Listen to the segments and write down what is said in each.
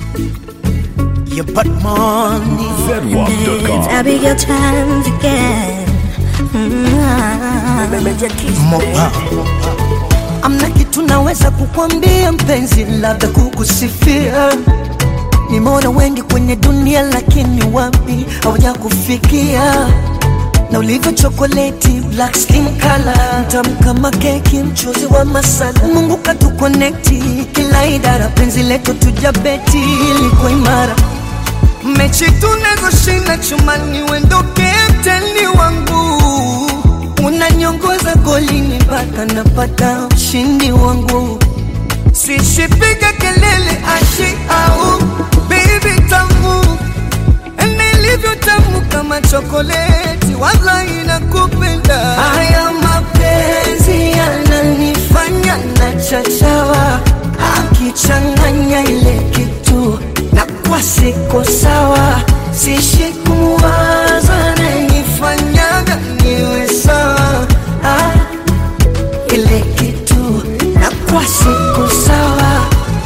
You put money. Zedwap.com. Abigail times again. Mopa. Amna kitu naweza kukwambia mpenzi, labda kukusifia. Nimeona wengi kwenye dunia, lakini wapi hawaja kufikia na ulivyo chokoleti, black skin color, mtamu kama keki, mchuzi wa masala. Mungu katukonekti kila idara, penzi letu tujabeti, liko imara mechi tunazoshinda chumani, wendo kapteni wangu, unanyongoza golini mpaka napata ushindi wangu, sishipiga kelele ashi au baby tamu nilivyo tamu kama chokoleti, wallahi nakupenda. Haya mapenzi yananifanya na chachawa, akichanganya ile kitu na kwa siko sawa, sishi kuwaza nanifanyaga niwe sawa ah, ile kitu na kwa siko sawa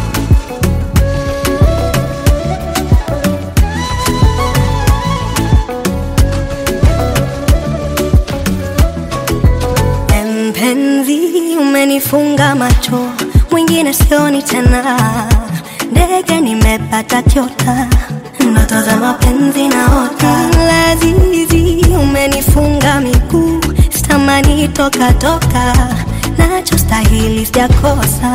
Mpenzi, umenifunga macho, mwingine sioni tena. Ndege nimepata kyota, natazama penzi naota. Lazizi, umenifunga miguu, sitamani toka toka, nachostahili sijakosa.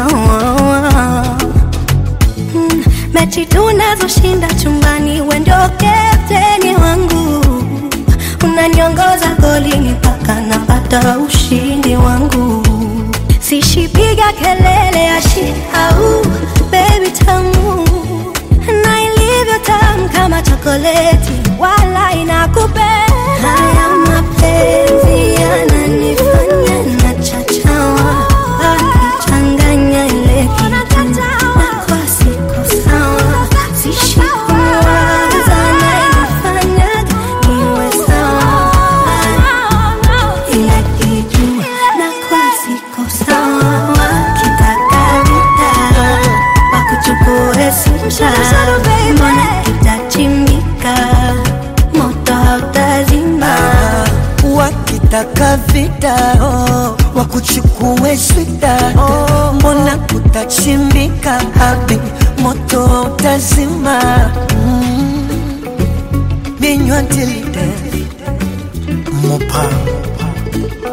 Mm, mechi tunazoshinda chumbani, we ndio kapteni wangu, unaniongoza golini mpaka napata ushindi wangu. Sishipiga kelele ya shi au baby tamu, na ilivyo tamu kama chokoleti, wala inakupenda. Haya mapenzi yananifanya nachachawa, akichanganya ile kitu na kwa siko sawa, sishi kuwaza nanifanyaga niwe sawa ile kitu na kwa siko sawa, kitaka vita wakuchukue sincha, mbona kitachimbika, moto hautazima. wakitaka vita oh, wakuchukue swita oh, mbona kutachimbika habi moto utazima mm. binywa tilide mopa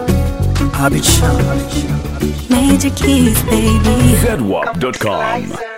abicha Major keys, baby. Zedwap.com.